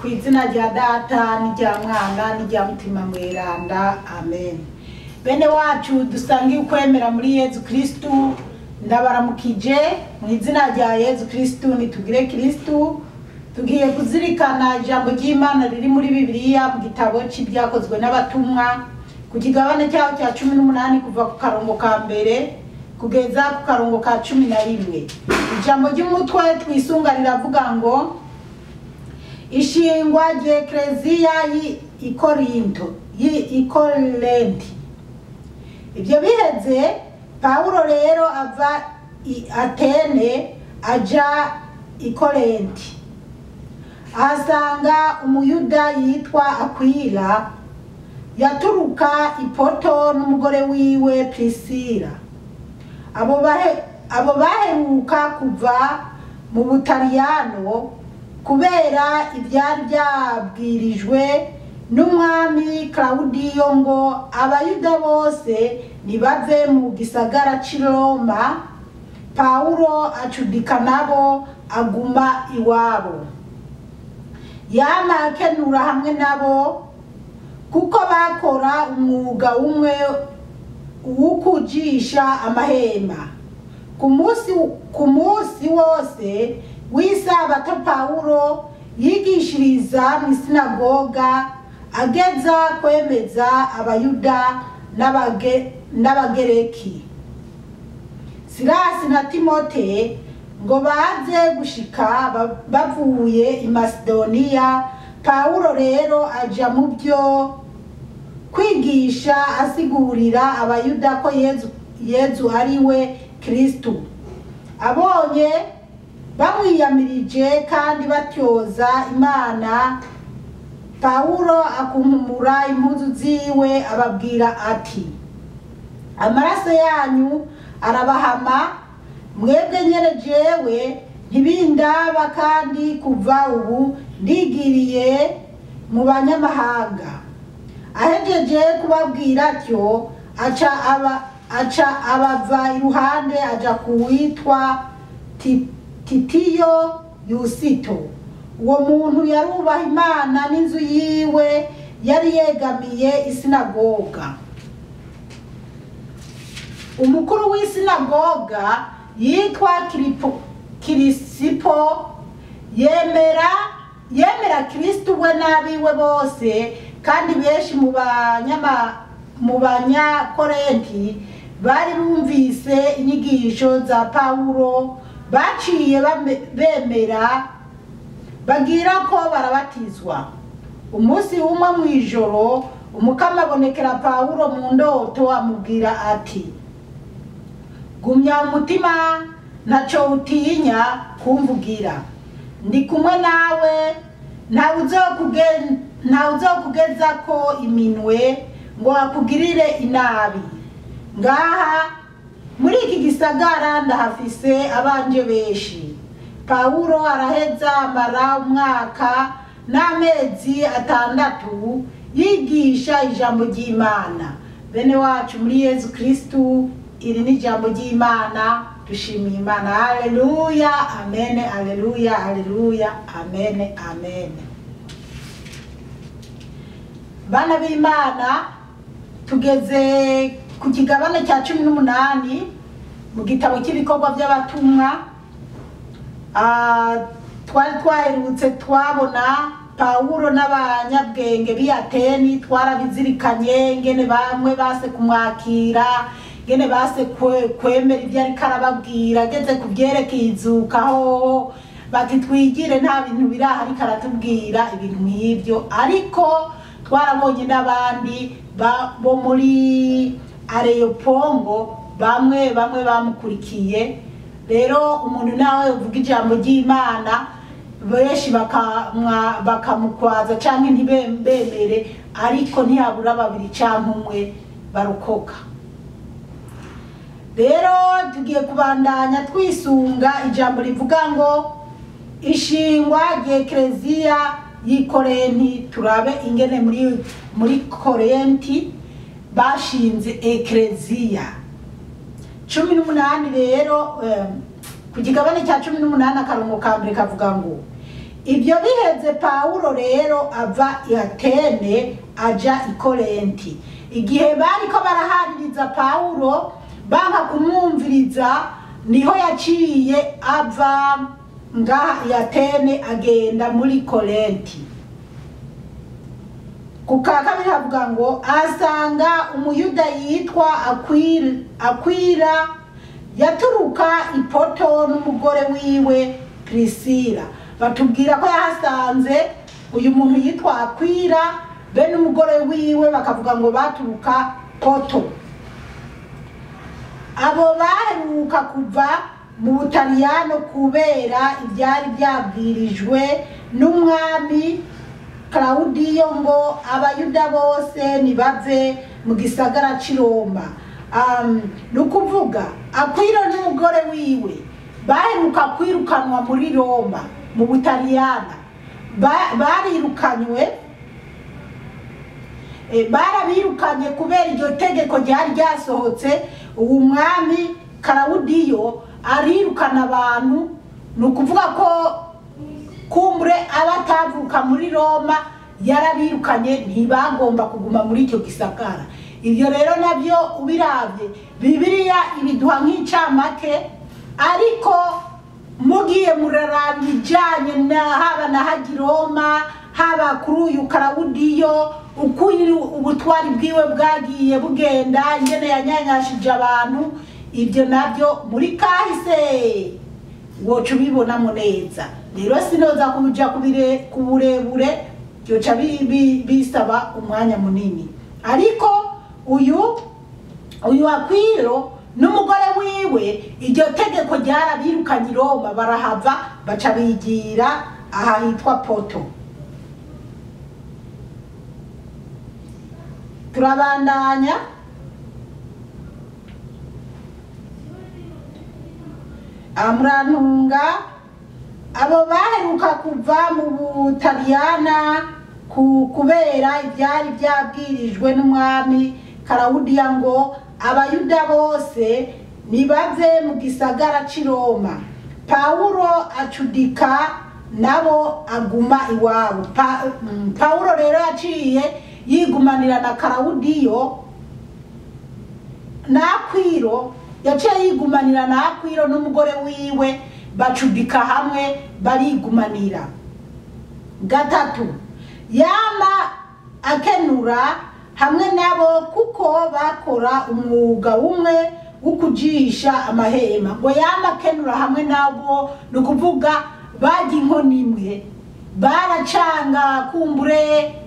ku izina rya data n'irya mwana n'irya mutima mweranda amen bene wacu dusangiye ukwemera muri yezu kristu ndabaramukije mu izina rya yezu kristu nitugire kristu tugiye kuzirikana ijambo ry'imana riri muri bibiliya mu gitabo cy'ibyakozwe n'abatumwa ku kigabane cyaho cya cumi n'umunani kuva ku karongo ka mbere kugeza ku karongo ka cumi na rimwe ijambo ry'umutwe twisunga riravuga ngo ishingwa ry'ekereziya y'ikorinto y'ikorenti ibyo biheze pawulo rero ava i atene aja ikorenti ahasanga umuyuda yitwa akwila yaturuka ipoto n'umugore wiwe prisila abo bahe- abo baheruka kuva mu butaliyano kubera ibyari byabwirijwe n'umwami claudiyo ngo abayuda bose nibave mu gisagara c'i roma pawulo acudika nabo aguma iwabo yama akenura hamwe nabo kuko bakora umwuga umwe wo kujisha amahema ku munsi ku munsi wose w'isabato pawulo yigishiriza mu isinagoga ageza kwemeza abayuda n'abage- n'abagereki silasi na timote ngo baze gushika ba- bavuye i masidoniya pawulo rero aja mu byo kwigisha asigurira abayuda ko yezu, yezu ari we kristu abonye bamwiyamirije kandi batyoza imana pawulo akunkumura impuzu ziwe ababwira ati amaraso yanyu arabahama mwebwe nyene jewe ntibindaba kandi kuva ubu ndigiriye mu banyamahanga ahejeje kubabwira atyo aca aba aca abava iruhande aja kuwitwa Ti- titiyo yusito uwo muntu yarubaha imana n'inzu yiwe yari yegamiye isinagoga umukuru w'isinagoga yitwa Kiripo- kirisipo yemera yemera kristu we n'abiwe bose kandi benshi mu banyama mu banyakorenti bari bumvise inyigisho za pawulo baciye bame- bemera bagira ko barabatizwa umunsi umwe mu ijoro umukama abonekera pawulo mu ndoto amubwira ati gumya umutima ntacyo utinya kumvugira ndi kumwe nawe ntawe uzokuge- ntawe uzokugeza ko iminwe ngo akugirire inabi ngaha muri iki gisagara ndahafise abanje benshi pawulo araheza amara umwaka n'amezi atandatu yigisha ijambo ry'imana bene wacu muri yezu kristu iri ni ijambo ry'imana dushimiye imana haleluya amen haleluya haleluya amen amen bana b'imana tugeze ku kigabane cya cumi n'umunani mu gitabo cy'ibikorwa by'abatumwa Ah, twari twaherutse twabona pawulo n'abanyabwenge b'i ateni twarabizirikanye ngene bamwe base kumwakira ngene base kwe- kwemera ibyo ariko arababwira ageze ku byerekeye izuka hoho bati twigire nta bintu biraha ariko aratubwira ibintu nk'ibyo ariko twarabonye n'abandi ba- bo muri areyopongo bamwe bamwe bamukurikiye rero umuntu nawe uvuga ijambo ry'imana benshi bakamwa- bakamukwaza cyangwa ntibemere ariko ntiyabura babiri cyangwa umwe barokoka rero tugiye kubandanya twisunga ijambo rivuga ngo ishingwa ry'ekereziya y'ikorenti turabe ingene muri muri korenti bashinze ekereziya cumi n'umunani rero eh, ku kigabane cya cumi n'umunani akarongo ka mbere kavuga ngo ibyo biheze pawulo rero ava i atene aja i korenti igihe bariko barahaririza pawulo banga kumwumviriza niho yaciye ava ngaha i atene agenda muri korenti ku ka kabiri havuga ngo ahasanga umuyuda yitwa akwira, akwira yaturuka ipoto n'umugore wiwe prisila batubwira ko yahasanze uyu muntu yitwa akwira be n'umugore wiwe bakavuga ngo baturuka poto abo baheruka kuva mu butaliyano kubera ibyari byabwirijwe n'umwami Claudio ngo abayuda bose nibave mu gisagara c'i Roma um, ni ukuvuga akwiro n'umugore wiwe baheruka kwirukanwa muri Roma mu butaliyana ba, barirukanywe e, barabirukanye kubera iryo tegeko ryari ryasohotse uwo mwami Claudio arirukana abantu ni ukuvuga ko kumbure abatavuka muri roma yarabirukanye ntibagomba kuguma muri icyo gisagara ibyo rero nabyo ubirabye bibiliya ibiduha nk'icamake ariko mugiye muraraba ibijyanye na haba na hagi roma haba kuri uyu karawudiyo uko ubutwari bwiwe bwagiye bugenda ingene yanyanyashije abantu ibyo nabyo muri kahise woca ubibonamo neza rero sinoza kuja kubire ku burebure byoca bisaba umwanya munini ariko uyu uyu akwiro n'umugore wiwe iryo tegeko ryarabirukanye i roma barahava baca bigira aha hitwa poto turabandanya murantunga abo baheruka kuva mu butaliyana kubera ibyari byabwirijwe n'umwami karawudiya ngo abayuda bose nibave mu gisagara cy'i roma pawulo acudika nabo aguma iwabo pawulo rero yaciye yigumanira na karawudiyo n'akwiro yaciye yigumanira n'akwiro n'umugore wiwe bacudika hamwe barigumanira gatatu yama akenura hamwe nabo kuko bakora umwuga umwe wo kujisha amahema ngo yama akenura hamwe nabo ni ukuvuga bajya inkono imwe baracanga kumbure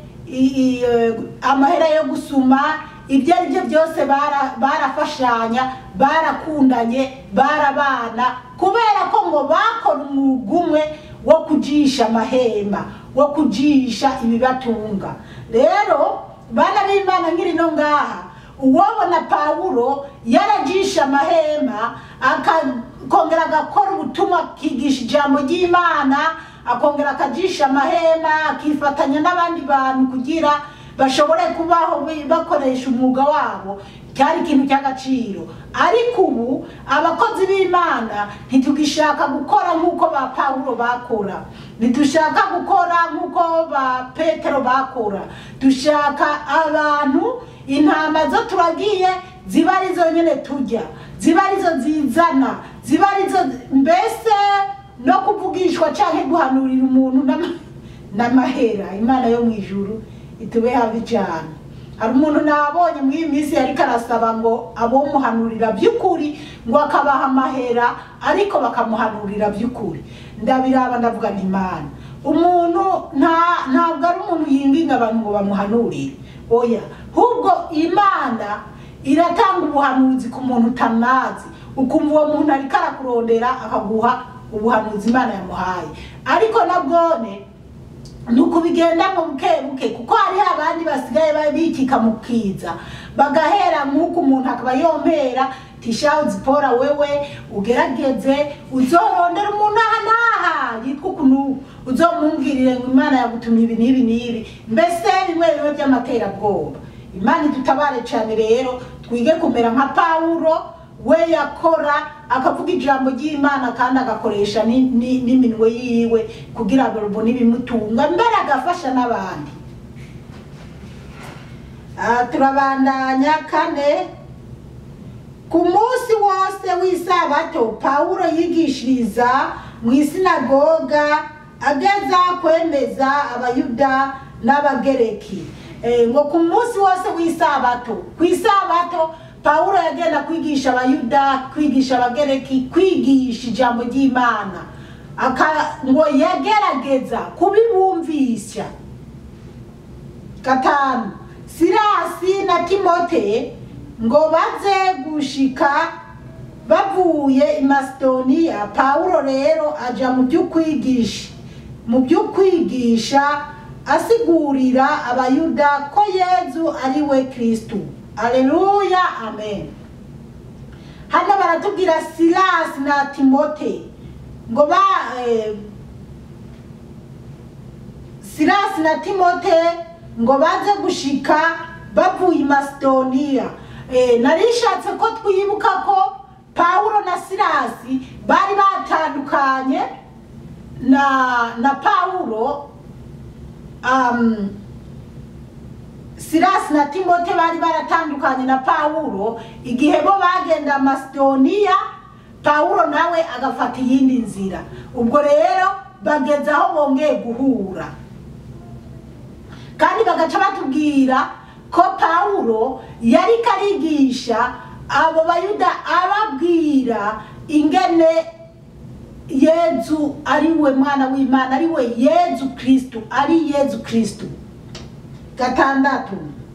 amahera yo gusuma ibyo ari byo byose barafashanya barakundanye barabana kubera ko ngo bakora umwuga umwe wo kujisha amahema wo kujisha ibibatunga rero bana b'imana nkiri no ngaha uwabona pawulo yarajisha amahema akongera agakora ubutumwa akigisha ijambo ry'imana akongera akajisha amahema akifatanya n'abandi bantu kugira bashobore kubaho bakoresha umwuga wabo cyari ikintu cy'agaciro ariko ubu abakozi b'imana ntitugishaka gukora nk'uko ba pawulo bakora ntitushaka gukora nk'uko ba petero bakora dushaka abantu intama zo turagiye ziba arizo nyine tujya ziba arizo zizana ziba arizo mbese no kuvugishwa cyangwa guhanurira umuntu n'amahera imana yo mu ijuru itube habi cyane hari umuntu nabonye muri iyi minsi yari karasaba ngo abomuhanurira by'ukuri ngo akabaha amahera ariko bakamuhanurira by'ukuri ndabiraba ndavuga nti imana umuntu ntabwo ari umuntu yinginga abantu ngo bamuhanurire oya ahubwo imana iratanga ubuhanuzi ku muntu utanazi ukumva uwo muntu ariko arakurondera akaguha ubuhanuzi imana yamuhaye ariko nabwone ni ukubigendamo buke buke kuko hariho abandi basigaye bikika mu kiza bagahera nk'uko umuntu akaba yompera tishawu zipora wewe ugerageze uzorondera umuntu aha n'aha yitwa ukuntu uzomumbwirire ngo imana yagutumye ibi n'ibi n'ibi mbese bimwe bimwe by'amaterabwoba imana idutabare cyane rero twige kumera nka pawulo we yakora akavuga ijambo ry'imana kandi agakoresha ni- ni- n'iminwe yiwe kugira ngo rubone ibimutunga mbere agafasha n'abandi Ah, turabandanya kane ku munsi wose w'isabato pawulo yigishiriza mu isinagoga ageza kwemeza abayuda n'abagereki Eh, ngo ku munsi wose w'isabato ku isabato pawulo yagenda kwigisha abayuda kwigisha abagereki kwigisha ijambo ry'imana Aka- ngo yagerageza kubibumvisha gatanu sirasi na timote ngo baze gushika bavuye i masidoniya pawulo rero aja mu by'ukwigisha mu by'ukwigisha asigurira abayuda ko yezu ari we kristu aleluya amen hano baratubwira sirasi na timote ngo ba eh, sirasi na timote ngo baze gushika bavuye i masidoniya Eh, narishatse ko twibuka ko pawulo na sirasi bari batandukanye na na pawulo um, sirasi na timote bari baratandukanye na pawulo igihe bo bagenda masidoniya pawulo nawe agafata iyindi nzira ubwo rero bageze aho bongeye guhura kandi bagaca batubwira ko pawulo yari karigisha abo bayuda ababwira ingene yezu ari we mwana w'imana ari we yezu kristu ari yezu kristu gatandatu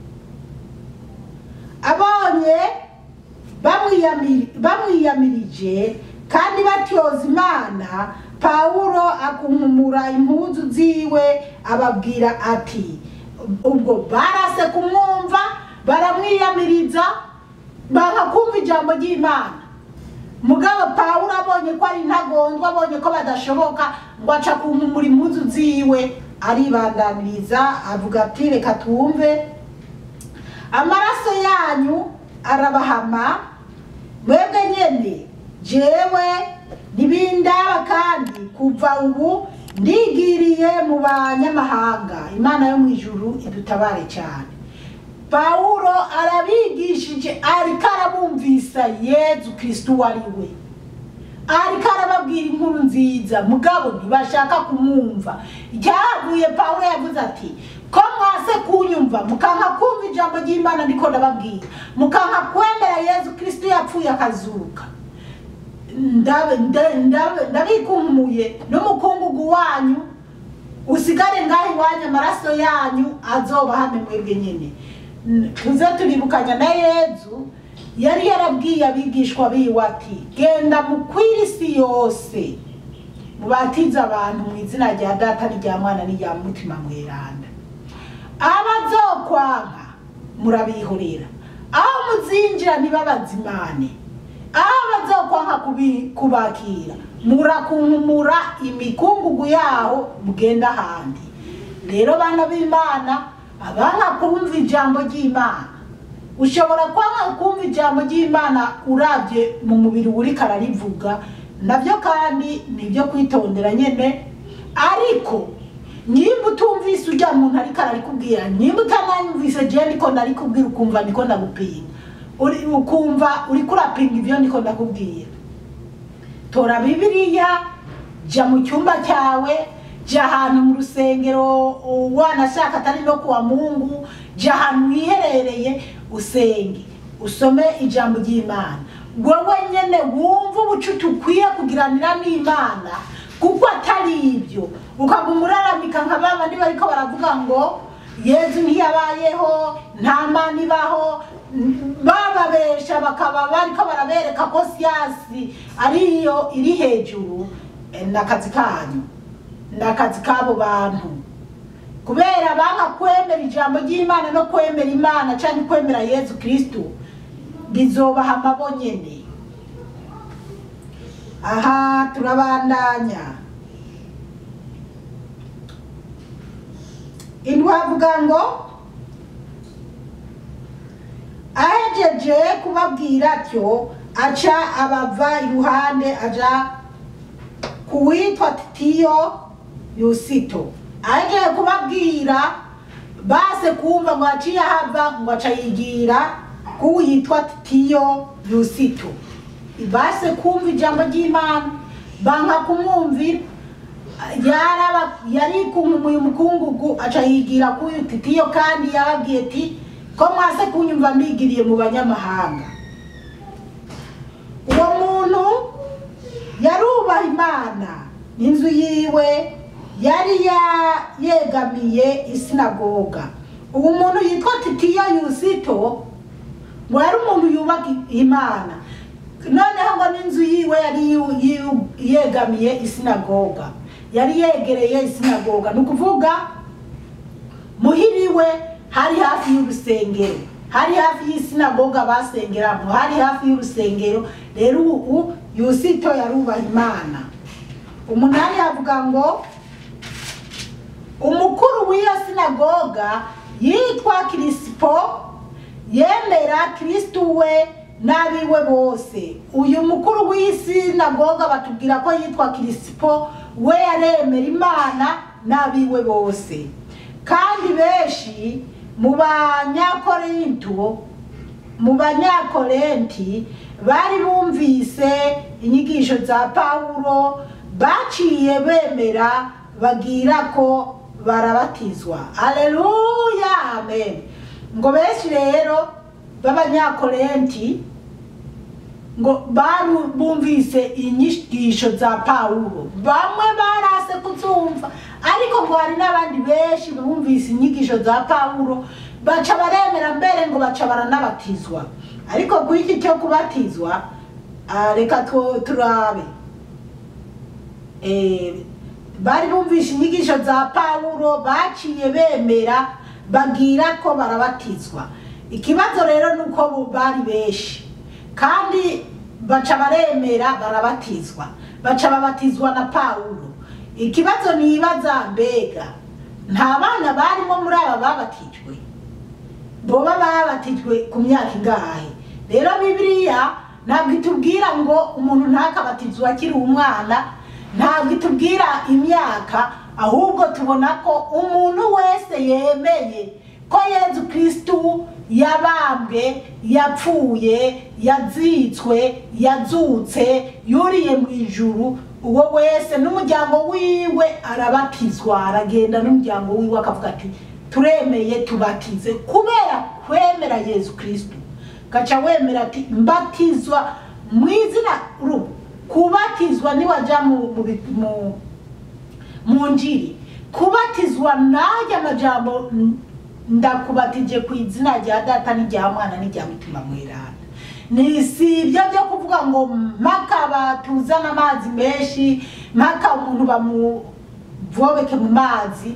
abonye bamwiyamiri- bamwiyamirije kandi batyoza imana pawulo akunkumura impuzu ziwe ababwira ati ubwo barase kumwumva baramwiyamiriza banga kumva ijambo ry'imana mugabo pawulo abonye ko ari intagondwa abonye ko badashoboka ngo aca kunkumura impuzu ziwe aribandaniriza avuga ati reka twumve amaraso yanyu arabahama mwebwe nyene jewe ntibindaba kandi kuva ubu ndigiriye mu banyamahanga imana yo mu ijuru idutabare cyane pawulo arabigishije ariko arabumvisa yezu kristu uwo ari we ariko arababwira inkuru nziza mugabo ntibashaka kumwumva icyahavuye pawulo yavuze ati ko mwase kunyumva mukanka kumva ijambo ry'imana ndiko ndababwira mukanka kwemera yezu kristu yapfuye akazuka ndabe- nda- ndabe- ndabikunkumuye n'umukungugu wanyu usigare ngaho iwanyu amaraso yanyu azoba hame mwebwe nyine N- tuze turibukanya na yezu yari yarabwiye abigishwa biwe ati genda mukwire isi yose mubatize abantu mu izina rya data n'irya mwana n'irya mutima mweranda abazokwanka murabihorera aho muzinjira ntibabazimane aho bazokwanka kubi- kubakira murakunkumura imikungugu yaho mugenda ahandi rero bana b'imana abanga kumva ijambo ry'imana ushobora kwanga kumva ijambo ry'imana urabye mu mubiri uri kararivuga nabyo kandi ni ibyo kwitondera nyine ariko nimba utumvise ujya muntu ariko ararikubwira nimba utananyumvise jewe niko ndarikubwira ukumva niko ndagupinga Uri- ukumva uriko urapinga ibyo niko ndakubwira tora bibiliya jya mu cyumba cyawe jya ahantu mu rusengero uh, wanashaka atari no kuwa mungu jya ahantu wiherereye usenge usome ijambo ry'imana wowe nyene wumva ubucuti ukwiye kugiranira n'imana kuko atari ibyo ukaguma uraramika nka ba bandi bariko baravuga ngo yezu ntiyabayeho nta mana ibaho n- bababesha bakaba bariko barabereka ko siyasi ariyo iri hejuru eh, ni akazi kanyu ni akazi k'abo bantu kubera banga kwemera ijambo ry'imana no kwemera imana cyangwa kwemera yezu kristu bizobaha amabo nyene aha turabandanya intwavuga ngo ahejeje kubabwira atyo aca abava iruhande aja kuwitwa titiyo yusito agiye kubabwira base kumva ngo aciye ahava ngo aca yigira kuwo yitwa titiyo yusito base kumva ijambo ry'imana banka kumwumvira yaraba yari kumuye umukungugu aca yigira kuyu titiyo kandi yababwiye ati ko mwase kunyumva mbigiriye mu banyamahanga uwo muntu yarubaha imana n'inzu yiwe yari ya- yegamiye isinagoga uwo muntu yitwa titiyo yusito ngo yari umuntu yubaka imana noneho ngo n'inzu yiwe yari yu- yu- yegamiye isinagoga yari yegereye isinagoga ni ukuvuga muhiriwe hari hafi y'urusengero hari hafi y'isinagoga basengeramo hari hafi y'urusengero rero ubu yusito yarubaha imana umunani avuga ngo umukuru w'iyo sinagoga yitwa kirisipo yemera kirisitu we n'abiwe bose uyu mukuru w'iyi sinagoga batubwira ko yitwa kirisipo we yaremera imana n'abiwe bose kandi benshi mu banyakorinto mu banyakorenti bari bumvise inyigisho za pawulo baciye bemera bagira ko barabatizwa aleluya amen ngo benshi rero b'abanyakorenti ngo baru bumvise inyigisho za pawulo bamwe barase kuzumva ariko ngo hari n'abandi benshi bumvise inyigisho za pawulo baca baremera mbere ngo baca baranabatizwa ariko kuri iki cyo kubatizwa ah, reka tu- turabe Eh, bari bumvise inyigisho za pawulo baciye bemera bagira ko barabatizwa ikibazo rero ni uko bo bari benshi kandi baca baremera barabatizwa baca babatizwa na pawulo ikibazo nibaza mbega nta bana barimo muri aba babatijwe boba babatijwe ku myaka ingahe rero bibiliya ntabwo itubwira ngo umuntu ntakabatizwe akiri umwana ntabwo itubwira imyaka ahubwo tubona ko umuntu wese yemeye ko yezu kirisitu yabambwe yapfuye yazitswe yazutse yuriye mu ijuru uwo wese n'umuryango wiwe arabatizwa aragenda n'umuryango wiwe akavuga ati turemeye tubatize kubera kwemera yezu kirisitu gaca wemera ati mbatizwa mu izina ru kubatizwa niwajya mu, mu, bi- mu, mu njiri kubatizwa najya amajambo n- ndakubatije ku izina rya data n'irya mwana n'irya mutima mweranda ni si ibyo byo kuvuga ngo mpaka batuzane amazi menshi mpaka umuntu bamuvobeke mu mazi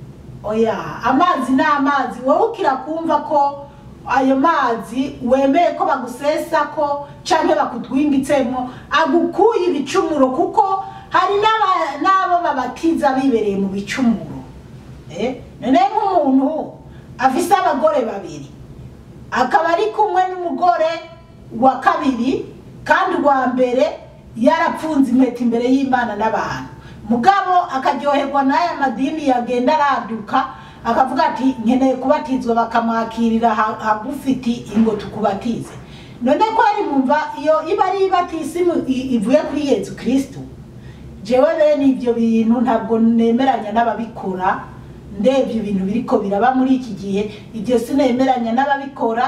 oya amazi ni amazi wowe ukira kumva ko ayo mazi wemeye ko bagusesa ko canke bakutwimbitsemo agukuye ibicumuro kuko hari n'aba- n'abo babatiza bibereye mu bicumuro Eh, none nk'umuntu afise abagore babiri akaba ari kumwe n'umugore wa kabiri kandi uwa mbere yarapfunze impeta imbere y'imana n'abantu mugabo akaryoherwa n'aya madini yagenda araduka akavuga ati nkeneye kubatizwa bakamwakirira ha- hagufiti ingo tukubatize none ko ari mumva iyo iba ari ibatisimu i- ivuye kuri yezu kristu jewe bene ibyo bintu ntabwo nemeranya n'ababikora ndebye ibintu biriko biraba muri iki gihe ibyo sinemeranya n'ababikora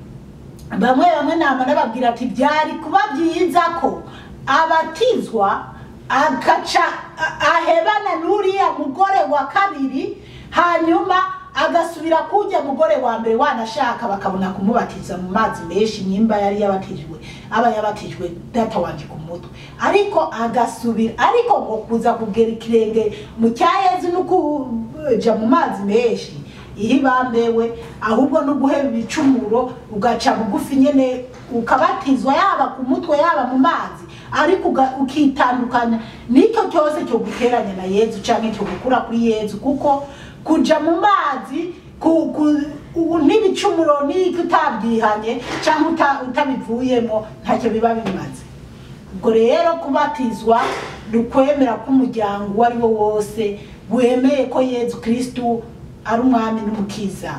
bamwe bamwe nama nababwira ati byari kuba byiza ko abatizwa agaca a- ahebana n'uriya mugore wa kabiri hanyuma agasubira kujya mugore wa mbere wanashaka bakabona kumubatiza mu mazi menshi nimba yari yabatijwe aba yabatijwe data wanje ku mutwe ariko agasubira ariko ngo kuza kugera ikirenge mu cya yezu no kuja mu mazi menshi iyo ibambewe ahubwo no guheba ibicumuro ugaca bugufi nyene ukabatizwa yaba ku mutwe yaba mu mazi ariko uga- ukitandukanya nicyo cyose cyo guteranya na yezu canke cyo gukura kuri yezu kuko kuja mu mazi ku, ku, ubu n'ibicumuro n'iki utabyihanye cyangwa uta- utabivuyemo ntacyo biba bimaze ubwo rero kubatizwa ni ukwemera k'umuryango uwo ari wo wose wemeye ko yezu kirisitu ari umwami n'umukiza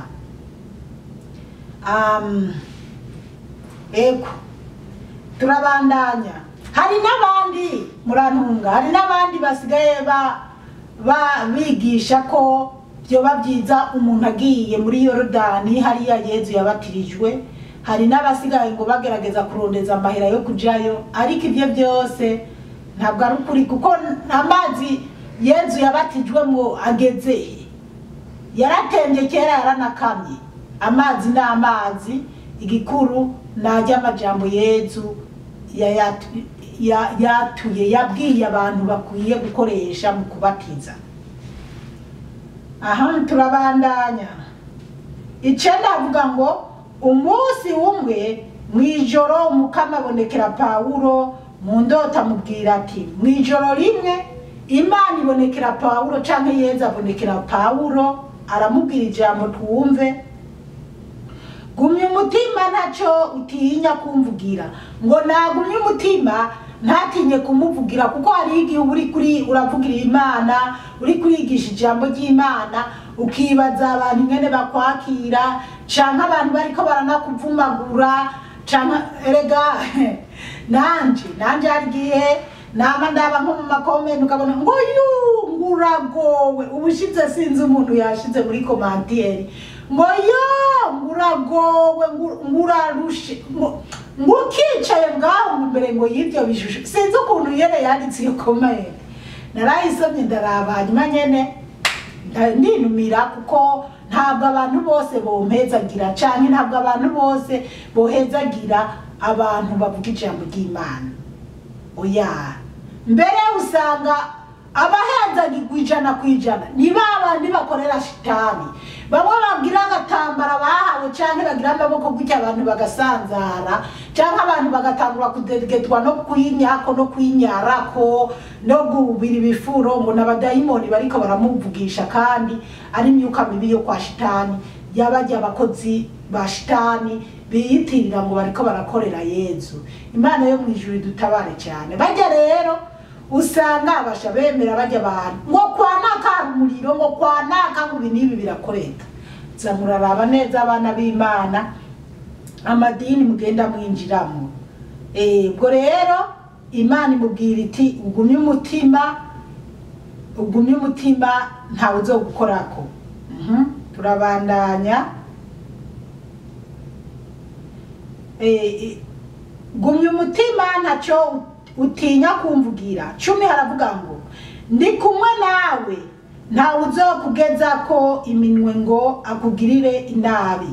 Um, ego turabandanya hari n'abandi murantunga hari n'abandi basigaye ba ba bigisha ko byoba byiza umuntu agiye muri yorodani hariya yezu yabatirijwe hari n'abasigaye ngo bagerageza kurondeza amahera yo kujayo ariko ibyo byose ntabwo ari ukuri kuko amazi yezu yabatijwemo ageze he yaratembye kera yaranakamye amazi ni amazi igikuru najya amajambo yezu yayatu- ya- yatuye yabwiye abantu bakwiye gukoresha mu kubatiza aha turabandanya icenda avuga ngo umunsi umwe mu ijoro umukama abonekera pawulo mu ndota amubwira ati mu ijoro rimwe imana ibonekera pawulo canke yezu abonekera pawulo aramubwira ijambo twumve gumya umutima ntacyo utinya kumvugira ngo nagumye umutima ntatinye kumuvugira kuko hari igihe uba uri kuri uravugira imana uri kurigisha ijambo ry'imana ukibaza abantu ingene bakwakira canke abantu bariko baranakuvumagura canke erega nanje nanje hari igihe nama ndaba nko mu makomenti ukabona ngo yu nguragowe ubushize sinzi umuntu yashize muri komantiyeri ngo yo nguragowe ngu- ngurarushe ngo- ngukicaye ngaho imbere ngo y'ibyo bishusho sinzi ukuntu yene yanditse iyo komenti narayisomye ndaraba hanyuma nyene nda- ndinumira kuko ntabwo abantu bose bompezagira canke ntabwo abantu bose bohezagira abantu bavuga ijambo ry'imana oya mbere usanga abahenzagirwa ijana ku ijana ni ba bandi bakorera shitani bamwe bagira agatambara bahawe cyangwa bagira amaboko gutya abantu bagasanzara cyangwa abantu bagatangura kudegetwa no kwinyako no kwinyarako no gubira ibifuro ngo n'abadayimoni bariko baramuvugisha kandi ari imyuka mibi yo kwa shitani yabajya abakozi ba shitani biyitirira ngo bariko barakorera yezu imana yo mu ijuru idutabare cyane bajya rero usanga abasha bemera bajya abantu ngo kwanaka hari umuriro ngo kwanaka ngo ibi n'ibi birakoreka za muraraba neza abana b'imana amadini mugenda mwinjiramo Eh, ubwo rero imana imubwira iti ugumye umutima ugumye umutima ntawe uzogukorako Mhm, turabandanya Eh, eh, gumya umutima ntacyo utinya kumvugira cumi haravuga ngo ndi kumwe nawe ntawe uzokugeza ko iminwe ngo akugirire inabi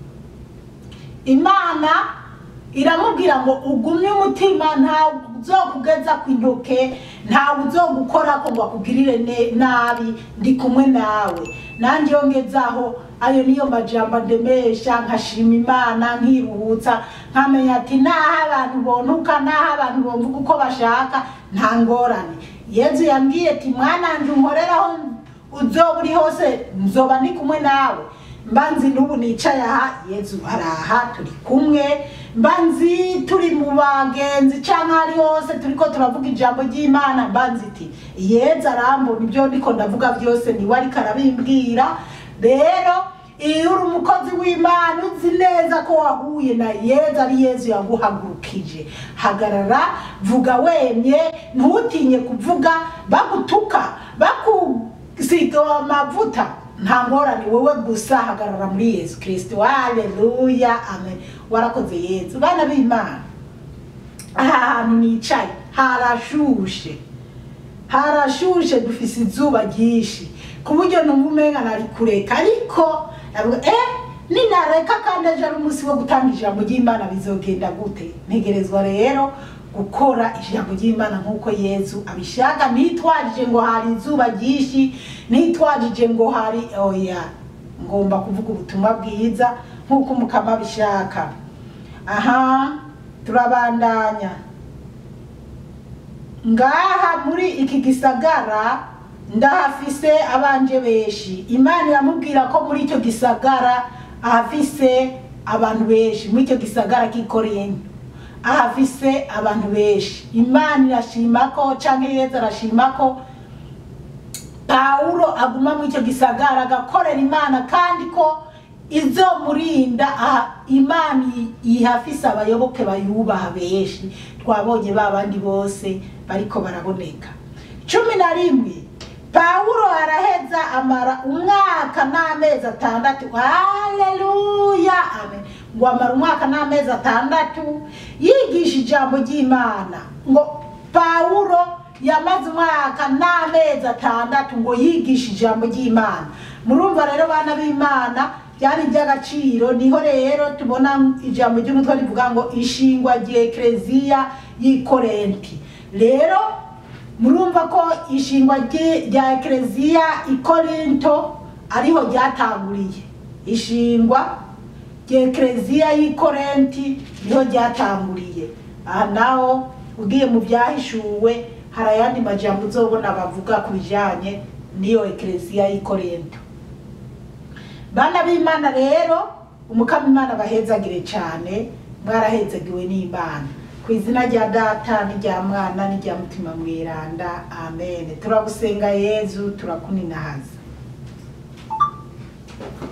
imana iramubwira ngo ugumye umutima ntawe uzokugeza ku intoke ntawe uzogukora ko ngo akugirire ne- nabi ndi kumwe nawe nanjye iyo ngezaho ayo niyo majambo ndemesha nkashima imana nkiruhutsa nkamenya ati naho abantu bontuka naho abantu bomvuga uko bashaka nta ngorane yezu yambwiye ati mwananje unkoreraho uzoba uri hose nzoba ndi kumwe nawe mba nzi n'ubu nicaye aha yezu araha turi kumwe mba nzi turi mu bagenzi cyangwa ahari hose turiko turavuga ijambo ry'imana mba nzi iti yezu arambona ibyo ndiko ndavuga byose niwe ariko arabimbwira rero iyo uri umukozi w'imana uzi neza ko wahuye na yezu ari yezu yaguhagurukije hagarara vuga wemye ntutinye kuvuga bagutuka bakusiga amavuta nta ngorane wowe gusa hagarara muri yesu kirisito haleluya amen warakoze yezu bana b'imana aha hantu nicaye harashushe harashushe dufise izuba ryinshi ku buryo numva umenga nari kureka ariko navuga eh ninareka kandi ejo ari umunsi wo gutanga ijambo ry'imana bizogenda gute ntegerezwa rero gukora ijambo ry'imana nk'uko yezu abishaka ntitwajije ngo hari izuba ryinshi ntitwajije ngo hari oya ngomba kuvuga ubutumwa bwiza nk'uko umukama abishaka aha turabandanya ngaha muri iki gisagara ndahafise abanje benshi imana iramubwira ko muri icyo gisagara ahafise abantu benshi muri icyo gisagara k'ikorinto ahafise abantu benshi imana irashima ko canke yezu arashima ko pawulo aguma muri icyo gisagara agakorera imana kandi ko izomurinda aha imana i- ihafise abayoboke bayubaha benshi twabonye ba bandi bose bariko baraboneka cumi na rimwe pawulo araheza amara umwaka n'amezi atandatu haleluya amen ngo amara umwaka n'amezi atandatu yigisha ijambo ry'imana ngo pawulo yamaze umwaka n'amezi atandatu ngo yigishe ijambo ry'imana murumva rero bana b'imana byari iby'agaciro niho rero tubona ijambo ry'umutwe rivuga ngo ishingwa ry'ekereziya y'ikorenti rero murumva ko ishingwa rye- rya ekereziya ikorinto ariho ryatanguriye ishingwa ry'ekereziya y'ikorenti niho ryatanguriye aha naho ugiye mu byahishuwe hari ayandi majambo uzobona bavuga ku bijyanye n'iyo ekereziya y'ikorento bana b'imana rero umukama imana bahezagire cyane mwarahezagiwe n'imana ku izina rya data n'irya mwana n'irya mutima mweranda amen turagusenga yezu turakuninahaza